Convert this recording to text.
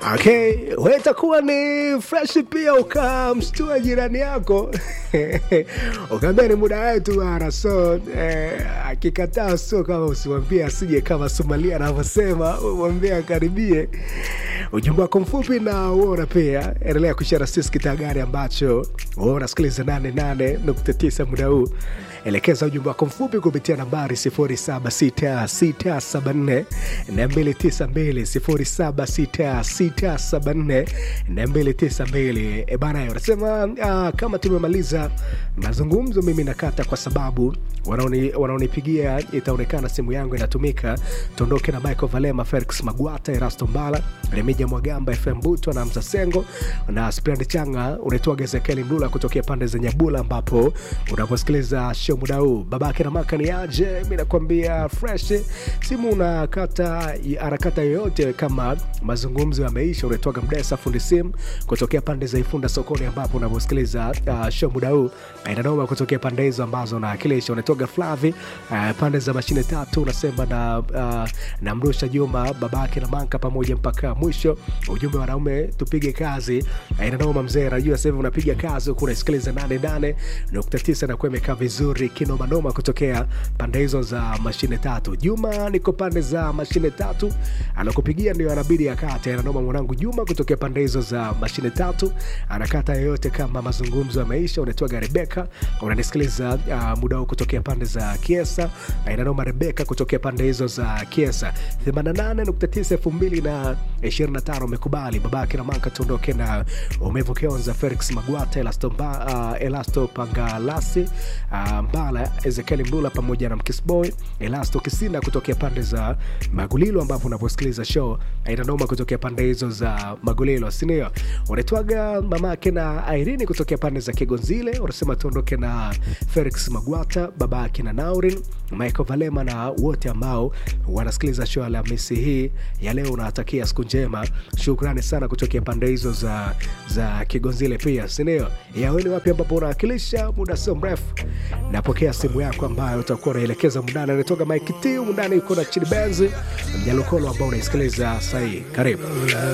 Okay, we itakuwa ni fresh pia ukamshtua jirani yako ukaambia ni muda wetu bana, so eh, akikataa so kama usimwambie asije kama Somalia anavyosema, umwambie akaribie. Ujumbe wako mfupi na uona pia, endelea kushare sisi kitaa gani ambacho wewe unasikiliza 88.9 muda huu elekeza ujumbe wako mfupi kupitia nambari 076674 292 076674 e bana, unasema uh, kama tumemaliza mazungumzo mimi nakata kwa sababu wanaoni- wanaonipigia itaonekana simu yangu inatumika. Tuondoke na Michael Valema, Felix Magwata, Erasto Mbala, Remija Mwagamba, FM Buto na Mza Sengo na Sprand Changa. Unaitwa Gezekeli Mlula kutokea pande za Nyabula, ambapo unaposikiliza show muda huu. Babake na maka ni aje? Mi nakwambia fresh, simu unakata harakata yoyote kama mazungumzo yameisha. Unaitwaga Mdesa fundi simu kutokea pande za Ifunda sokoni, ambapo unaposikiliza uh, show muda huu inanoma kutokea pande hizo ambazo nawakilisha. Unatoka Flavi uh, pande za mashine tatu, unasema na uh, na Mrusha Juma babake na Manka pamoja mpaka mwisho. Ujumbe wanaume tupige kazi, uh, inanoma mzee. Najua sasa hivi unapiga kazi huku unasikiliza 88.9 na kuwa imekaa vizuri kinomanoma kutokea pande hizo za mashine tatu. Juma niko pande za mashine tatu, anakupigia ndio anabidi akate. Inanoma mwanangu Juma kutokea pande hizo za mashine tatu, anakata yoyote kama mazungumzo yameisha. Unatoa Rebeka, unanisikiliza uh, muda huu kutokea pande za Kiesa. Uh, inanoma Rebeka kutokea pande hizo za Kiesa 88.9 2025 umekubali babake na manka tuondoke na umevu Kionza, Felix Magwata, Elasto, Mba, uh, Elasto Pangalasi uh, Mbala, Ezekiel Mbula pamoja na Mkisboy Elasto Kisina kutokea pande za Magulilo, ambapo unaposikiliza show inanoma kutokea pande hizo za Magulilo, sindio? Unaitwaga mamake na Irene kutokea pande za Kigonzile, unasema tuondoke na Felix Magwata, babake na Naurin, Michael Valema na wote ambao wanasikiliza show Alhamisi hii ya leo. Unawatakia siku njema, shukrani sana kutokea pande hizo za, za Kigonzile pia, sindio? Yaweni wapi ambapo unawakilisha muda sio mrefu napokea simu yako ambayo utakuwa unaelekeza mundani. Anatoka Mike Tiu mundani, yuko na Chidi Benz Mjalukolo ambao unaisikiliza sahii. Karibu.